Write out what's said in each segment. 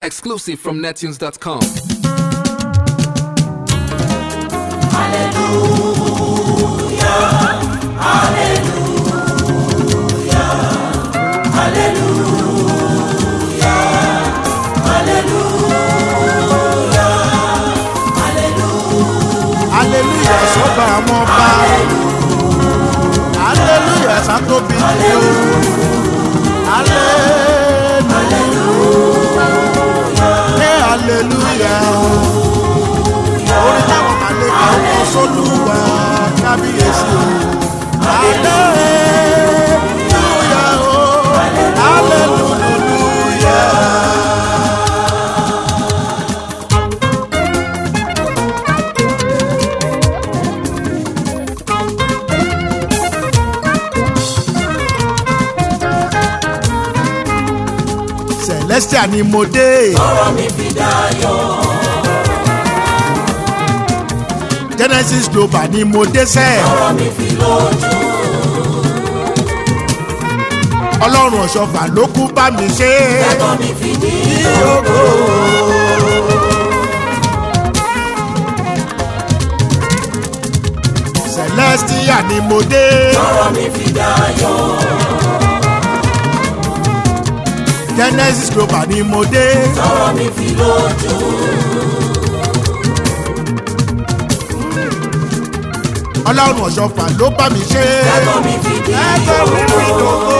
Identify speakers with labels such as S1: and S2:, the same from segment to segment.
S1: Exclusive from nettunes.com.
S2: hallelujah sọ́ba àwọn ọba hallelujah sátóbi ní o hallelujah hey hallelujah orin táwọn màlẹ́kà ń kọ sólùwà kábíyèsí o hallelujah o hallelujah. celestia ni mo dé.
S3: ọ̀rọ̀ mi fi dayọ̀.
S2: genesis global ni mo dé sẹ́.
S3: ọ̀rọ̀ mi fi lójú.
S2: ọlọ́run ọ̀ṣọ́fà ló kú bá mi ṣe.
S3: ẹ̀kọ́ mi fi ní
S2: Yóò. celestia ni mo dé.
S3: ọ̀rọ̀ mi fi dayọ̀.
S2: genesis global ni mo dé.
S3: ọ̀rọ̀ mi fi lójú.
S2: ọlọ́run ọ̀ṣọ́fà ló bá mi ṣe.
S3: ẹ̀kọ́ mi fi ní
S2: ẹgbẹ́ mi fi dògbò.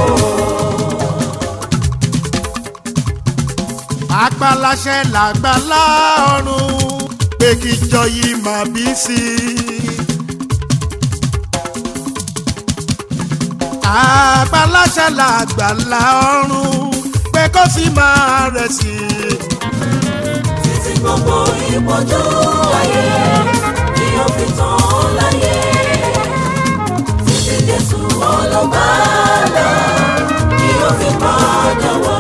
S2: apalaṣẹ làgbàlá ọ̀run pé kí jọ yìí máa bí sí i. apalaṣẹ làgbàlá ọ̀run pé kó sì máa rẹ̀ sí i.
S3: títí gbogbo ìpọ́njú ayé ni ó fi tán láyé. títí jésù ọlọ́gbàlà ni ó fi padà wá.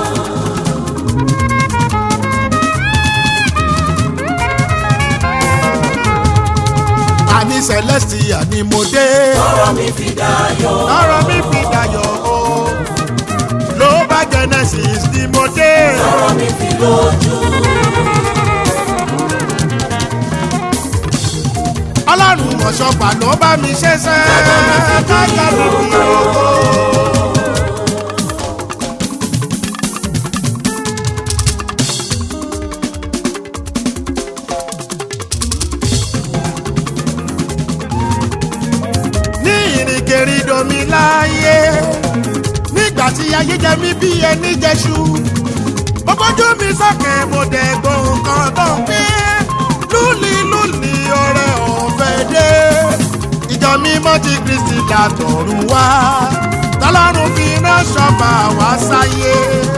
S2: àní celestia ni mo dé.
S3: ọ̀rọ̀ mi fi dayọ̀.
S2: ọ̀rọ̀ mi fi dayọ̀ o. ló bá genesis ni mo dé.
S3: ọ̀rọ̀ mi fi lójú.
S2: ọlọ́run ọ̀ṣọ́fà ló bá mi ṣe sẹ́. kájà mi fi owó. ní ìrìnkèrindò mi láàyè nígbà tí ayé jẹ mí bí ẹni jẹṣu mo bójú mi sókè mo dẹ̀ gbóhùn kan tó ń pín lúli lúli ọrẹ ọ̀fẹ́ dé ìjọ mímọ́ ti kristi dàtọ̀run wá tọ́lọ́run fi iná ṣọ́fà wá sáyé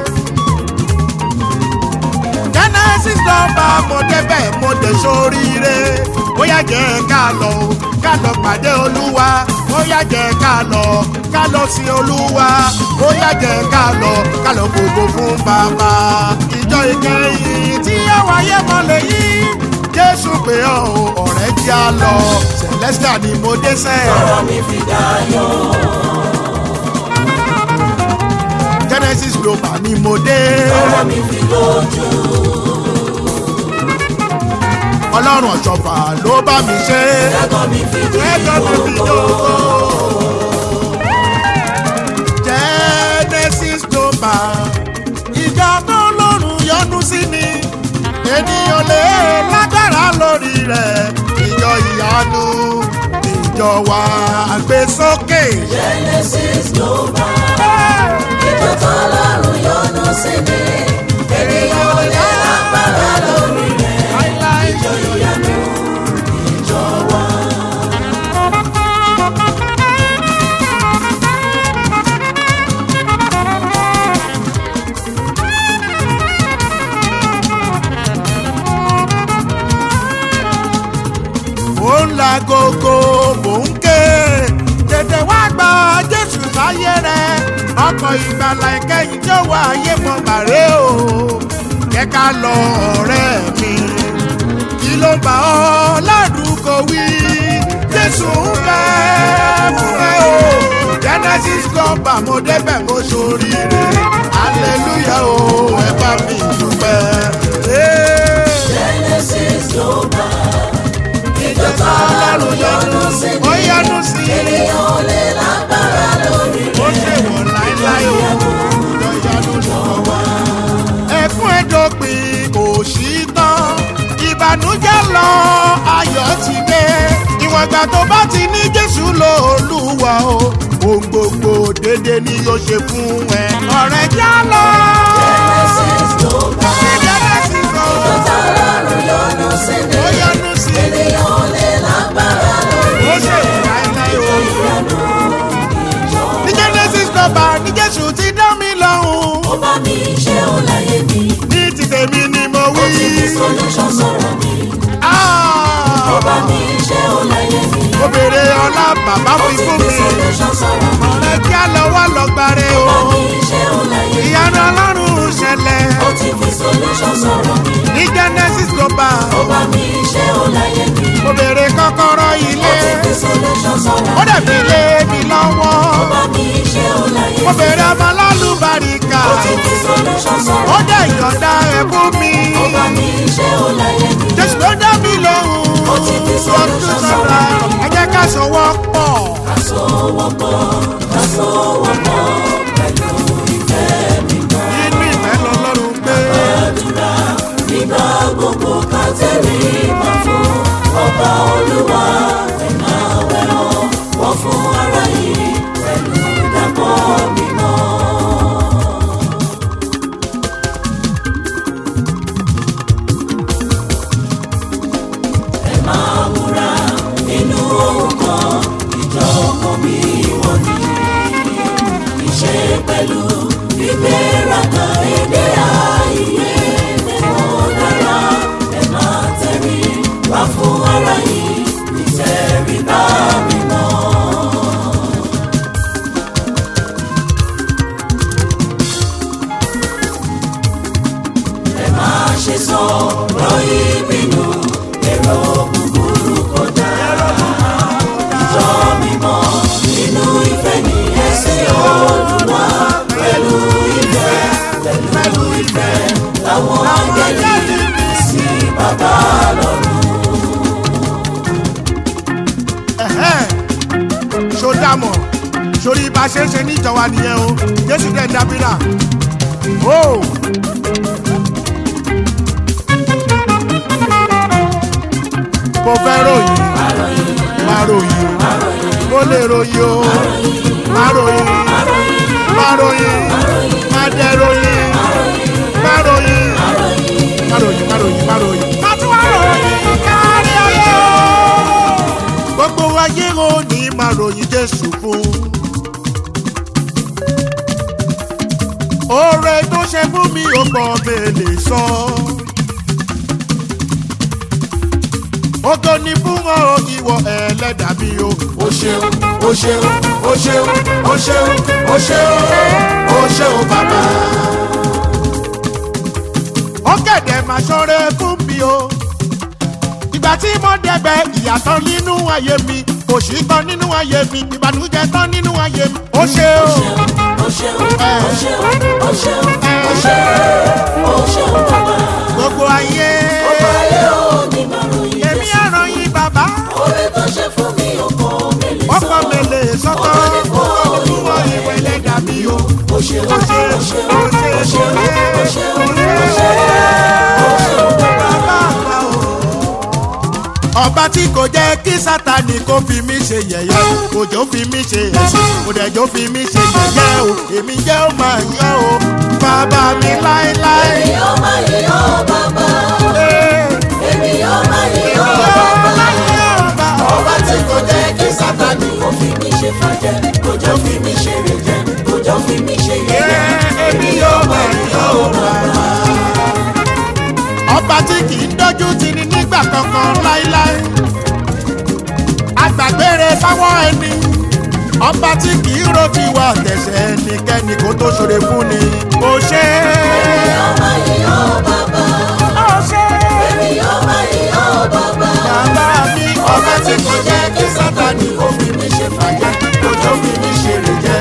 S2: genesis nọmba mo débẹ̀ mo dé sóríire bóyá jẹ́ ká lọ o, ká lọ pàdé olúwa bóyá jẹ́ ká lọ ká lọ sí olúwa bóyá jẹ́ ká lọ ká lọ gbogbo fún bàbá ìjọ ìkẹyìn tí ó wáyé mọ́lẹ̀ yìí jésù pé ọ́ o, ọ̀rẹ́ jẹ́ á lọ celestia ni mo dé sẹ́ẹ̀.
S3: ọ̀rọ̀ mi fi dayọ̀.
S2: genesis global ni mo dé.
S3: ọ̀rọ̀ mi fi lójú.
S2: ọlọ́run ọ̀ṣọ́fà ló bá mi ṣe.
S3: ẹ̀kọ́ mi fi ní
S2: ẹjọ́ mi fi dógó. genesis global ìjọ tó lọ́rùn yọ́nú sí ni ènìyàn lè lágbára lórí rẹ̀ ìjọ ìyanu ìjọ wa gbé sókè.
S3: genesis ló bá. ìjọ tọ́lọ́run yọ́nú sí mi. ènìyàn ò lè lágbára lórí rẹ̀. ìjọ ìyanu ìjọ wa.
S2: ó ń la gogo mò ń ké tètè wá gba jésù sáyé rẹ ọkọ̀ ìgbàlà ìkẹyìn tí ó wà ayé mọ́ bàrẹ́ o jẹ́ ká lọ ọ̀rẹ́ mi kí ló ń bá ọ ládùúgbò wí jésù ń bẹ fún ẹ o jẹ́ genesis global mo débẹ̀ mo ṣoríire hallelujah o ẹ bá mi dúpẹ́. Hey.
S3: Genesis Global. Ìjọ tó lọ́rùn yọ́nú sí
S2: ó
S3: ni.
S2: yánú sí i
S3: Ènìyàn ò lè lágbára lórí
S2: ó
S3: rẹ̀.
S2: ṣèwọ̀ láéláé o ìjọ yánú lọ́wọ́. ẹkún ẹ̀dọ́gbìn kò sí tán ìbànújẹ́ lọ ayọ̀ ti dé ìwọ̀ngbà tó bá ti ní jésù lóòlùwà o ohun gbogbo dédé ni yóò ṣe fún ẹ. ọ̀rẹ́ já lọ.
S3: Genesis Global.
S2: Genesis
S3: Ìjọ
S2: Global.
S3: tó lọ́rùn yọ́nú sí ni.
S2: ó yánú sí i
S3: Ènìyàn ò lè lágbára lórí
S2: ó ṣèwọ̀ láéláé o. ní genesis global ní jésù ti dá mi lọ́hùn.
S3: Ó bá mi ṣe ó láyé mi.
S2: ní ti tèmi ni mo
S3: Ó
S2: wí.
S3: ti fi solution sọ̀rọ̀ mi.
S2: Ah!
S3: Ó bá mi ṣe ó láyé mi.
S2: mo béèrè ọlá bàbá
S3: Ó
S2: fi
S3: ti
S2: fún
S3: fi
S2: mi.
S3: solution sọ̀rọ̀ mi.
S2: ọ̀rẹ́ kí á lọ wá lọ gbàre o.
S3: Ó bá mi ṣe ó láyé mi.
S2: ìyanu ọlọ́run ṣẹlẹ̀
S3: Ó ti fi solution sọ̀rọ̀ mi.
S2: ní genesis global.
S3: Ó bá mi ṣe ó láyé mi.
S2: mo béèrè kọ́kọ́rọ́
S3: Ó
S2: ilé.
S3: ti fi solution sọ̀rọ̀
S2: ó
S3: mi.
S2: dẹ̀ fi lé mi lọ́wọ́.
S3: Ó bá mi ṣe ó láyé
S2: mo
S3: mi.
S2: béèrè ọmọ lálùbáríkà.
S3: Ó ti fi solution sọ̀rọ̀
S2: ó
S3: mi.
S2: dẹ̀ yọ̀ǹda ẹ̀ fún mi.
S3: Ó bá mi ṣe ó láyé mi.
S2: jésù ló dá mi lóhùn.
S3: Ó ti fi solution sọ̀rọ̀ mi.
S2: ẹ jẹ́ ká sọ̀wọ́ pọ̀.
S3: Àsọwọ́pọ̀ àsọwọ́pọ̀ pẹ̀lú ìfẹ́ mi mọ́.
S2: inú ìfẹ́ lọ́lọ́run gbé.
S3: Àdúrà nígbà gbogbo ká tẹ̀lé ìmọ̀ fún ọba olúwa ẹ̀ka wẹ̀rọ wọ́n fún ara yìí pẹ̀lú dàpọ̀ mímọ́. Ẹ máa múra nínú ohun kan ìjọ kan bí wọ́n ní. Ìṣe pẹ̀lú ìgbéraga èdè àìyé ẹ̀wọ̀n dára ẹ máa tẹ̀rí wá fún ara yìí ìtẹ̀ríba mímọ́. Ẹ máa ṣe sọ ọ̀rọ̀ ìbínú èrò búburú kọjá. Ìjọ mímọ́ nínú ìfẹ́ ní ẹsẹ̀ Olúwa pẹ̀lú ìfẹ́ pẹ̀lú ìfẹ́ láwọn áńgẹ́lì sí bàbá lọ́run.
S2: Ẹ̀hẹ́n. ṣó dámọ̀ sórí bá a ṣe ń ṣe níjọba nìyẹn o jésù dẹ̀ ń dábìrà o. mo fẹ́ ròyìn má ròyìn o mo lè ròyìn o má ròyìn má ròyìn má dẹ̀ ròyìn má ròyìn má ròyìn má ròyìn má ròyìn. má tún wá ròyìn kárí ayé o gbogbo ayé ò ní máa ròyìn jésù fún. oore tó ṣe fún mi ò pọ̀ mélè sọ. Ògo ni fún ọ ìwọ ẹlẹ́dàá mi o. O ṣeun, o ṣeun, o ṣeun, o ṣeun, o ṣeun, o ṣeun bàbá. Ó kẹ̀dẹ̀ máa ṣọ́rẹ́ fún mi o ìgbà tí mo dẹ̀bẹ̀ ìyàtọ̀ nínú ayé mi òṣì tán nínú ayé mi ìbànújẹ́ tán nínú ayé mi. ó ṣe o
S3: Ó ṣeun, ó ṣeun, ó ṣeun, ó ṣeun, ó ṣeun bàbá.
S2: gbogbo ayé
S3: Ọba ayé ò ní máa ròyìn
S2: èmi
S3: Jésù.
S2: àràn yín bàbá
S3: Oore tó ṣe fún mi ọkọ mi lè sọ.
S2: ọkọ mi lè sọkọ
S3: Ọkọ mi fún
S2: ọkọ mi fún ọ
S3: Olúwa
S2: ìwé ẹlẹ́dàá mi o.
S3: Ó ṣeun,
S2: ó ṣe
S3: ó ṣeun,
S2: ó ṣe
S3: ó
S2: ó
S3: ṣeun,
S2: ṣe
S3: ó ṣeun,
S2: ó ṣe
S3: ó ṣeun, ó ṣeun bàbá.
S2: bàbá àgbà o. ọba tí kò jẹ́ kí sátani kó fi mí ṣe yẹ̀yẹ́ òjò fi mí ṣe ẹ̀sìn òdẹ̀jọ́ fi mí ṣe yẹ̀yẹ́ o èmi jẹ́ ó máa yọ o bàbá mi láéláé.
S3: Èmi yóò máa yìn ọ́ bàbá.
S2: Ee,
S3: Èmi yóò máa yìn
S2: èmi
S3: ọ́
S2: yóò
S3: bàbá.
S2: máa yọ ọba.
S3: Ọba tí kò jẹ́ kí Sátánì kò fi mí ṣe fàjẹ́, kò jọ fi mí ṣe rèjẹ́, kò jọ fi mí ṣe
S2: Ee,
S3: yẹ̀yẹ́.
S2: èmi yóò máa yọ ọba. ọba tí kì í dójú ti ní nígbà kankan láíláí agbàgbére fáwọn ẹni ọba tí kì í ro tiwa tẹ̀sẹ̀ ẹnikẹ́ni kó tó ṣoore fún ni ó ṣe
S3: Èmi yóò máa yìn ọ́ bàbá.
S2: ó ṣe
S3: Èmi yóò máa yìn ọ́ bàbá.
S2: bàbá mi
S3: Ọba tí kò jẹ́ kí Sátánì kò fi mí ṣe fàjẹ́, kò jọ fi mí ṣe rèjẹ́.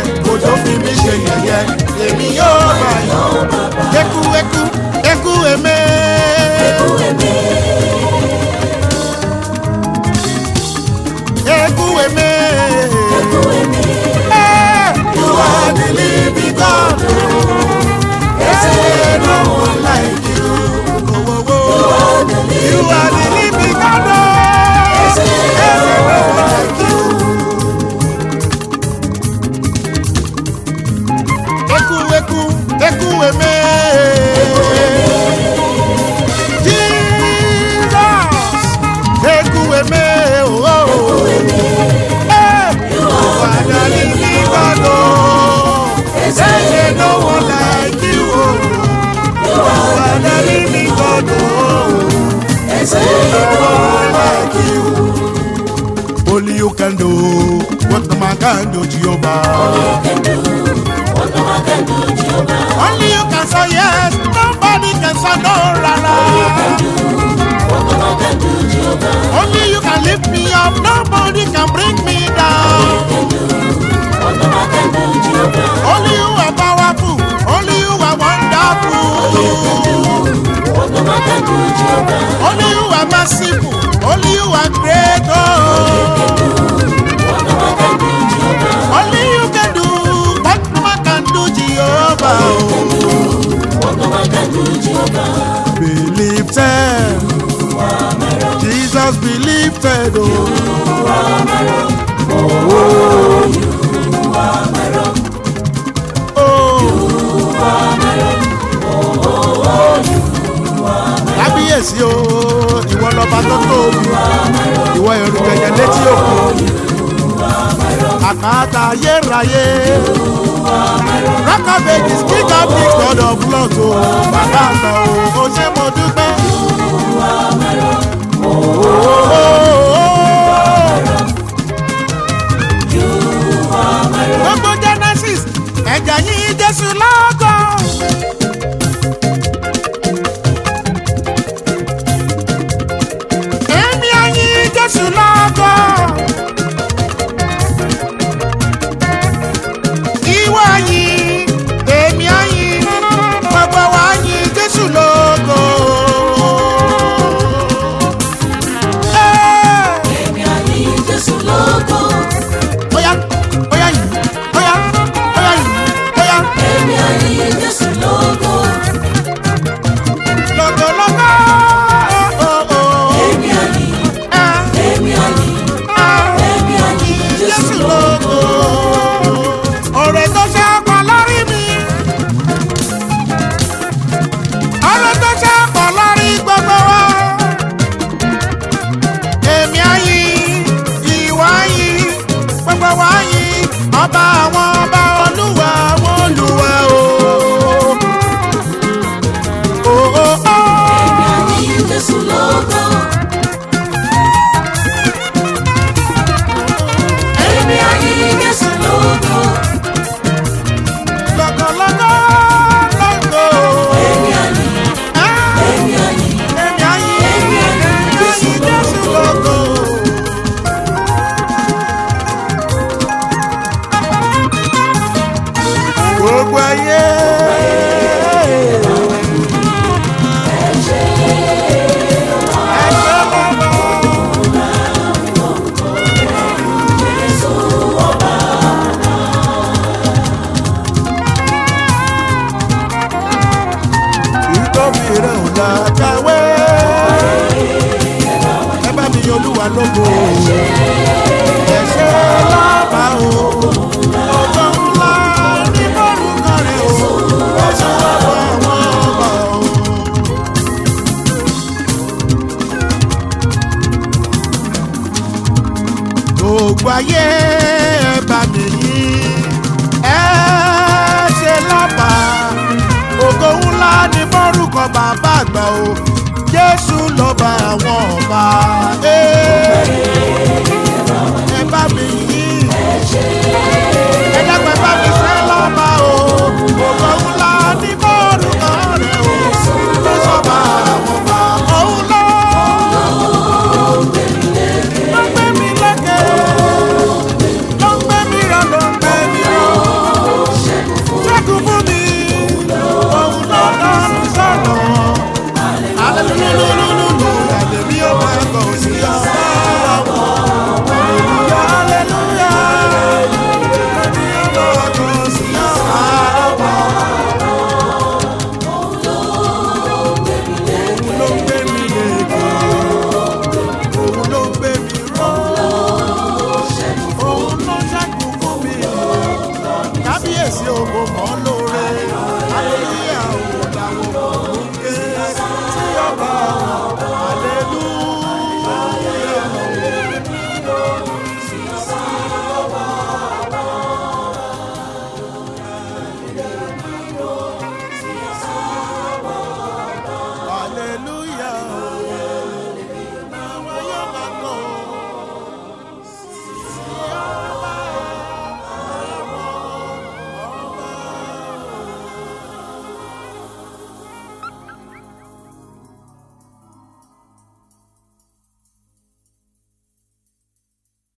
S2: lógo.
S3: Ẹsẹ̀ ìlú like you.
S2: Only you can do what no man can do, Jehovah.
S3: Can do what no man can do, Jehovah.
S2: Only you can say yes, nobody can say no, rara.
S3: What no man can do, Jehovah.
S2: Only you can lift me up, nobody can bring me down.
S3: What no man can do, Jehovah.
S2: Only you are powerful, only you are wonderful.
S3: What no man can do, Jehovah.
S2: Only you are merciful, only you are great. Oh.
S3: What no man can do, Jehovah.
S2: Only you can do what no man can do, Jehovah.
S3: What no man can do, Jehovah.
S2: Be lifted, Jesus be lifted. Oh. kábíyèsí o ìwọ lọba tó tóbi ìwọ ẹrù jẹjẹ létí òkú àkàtà ayérayé rákàbèjì king of kings god of lords o bàbá àgbà o o ṣé mo dúpẹ́. gbogbo genesis ẹ̀jẹ̀ yìí jésù lọ́gọ́. èmi àyìn jésù lọ́gọ́. ìwọ àyìn èmi àyìn gbogbo wa yìn jésù lógo. Ẹ́,
S3: Èmi àní Jésù lógo.
S2: Óyá óyá yìn óyá óyá yìn óyá
S3: Èmi àní Jésù lógo.
S2: lógo lógo. Oh, oh, oh.
S3: Èmi àní,
S2: Ah,
S3: èmi àní,
S2: ah.
S3: èmi àní Jésù
S2: Jésù
S3: lógo.
S2: lógo. Ọ̀rẹ́ tó ṣe ọkọ̀ lórí mi. Ọ̀rẹ́ tó ṣe ọkọ̀ lórí gbogbo wa. Èmi àyìn, ìwà yìn, gbogbo wa yìn. Ọba àwọn ọba olúwa àwọn olúwa o. Oh, oh, oh.
S3: Èmi àní Jésù lógo. Èmi àní Jésù lógo.
S2: Lọ́gọ́, lọ́gọ́, lọ́gọ́.
S3: Èmi àní,
S2: Ah.
S3: èmi àní,
S2: Èmi àyìn,
S3: èmi àní Jésù
S2: àyìn Jésù lógo. Gbogbo ayé. Ẹ ṣé bàbá. Ìtọ́bi rẹ̀ ò lákàwé. Ẹ bá mi yan Olúwa lógo. Ẹ ṣé lábà o. Ọjọ́ ńlá ní bọ́ọ̀lù rẹ̀ o. Ẹ ṣé lábà àwọn ọba o. Gbogbo ayé ẹ bá mi yìn. Ẹ ṣé lábà ògo ńlá ní bọ́rùkọ bàbá àgbà o jésù lọ́ba àwọn ọba